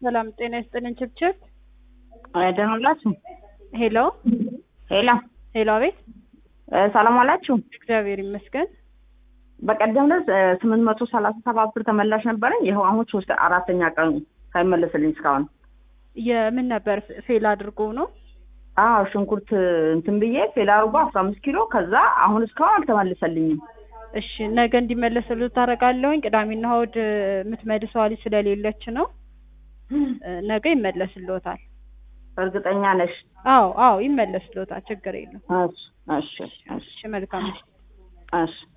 ሰላም ጤና ይስጥልን። ችብችብ ደህና ዋላችሁ? ሄሎ ሄሎ ሄሎ፣ አቤት። ሰላም ዋላችሁ? እግዚአብሔር ይመስገን። በቀደም ዕለት ስምንት መቶ ሰላሳ ሰባት ብር ተመላሽ ነበረኝ። ይኸው አሁን ሶስት አራተኛ ቀኑ ሳይመለስልኝ እስካሁን። የምን ነበር ፌል አድርጎ ነው? አዎ ሽንኩርት እንትን ብዬ ፌል አድርጎ አስራ አምስት ኪሎ ከዛ አሁን እስካሁን አልተመለሰልኝም። እሺ ነገ እንዲመለስሉ ታደርጋለሁኝ። ቅዳሜና እሑድ የምትመልሰው ልጅ ስለሌለች ነው። ነገ ይመለስልዎታል። እርግጠኛ ነሽ? አዎ አዎ ይመለስልዎታል። ችግር የለም። እሺ እሺ እሺ እሺ መልካም። እሺ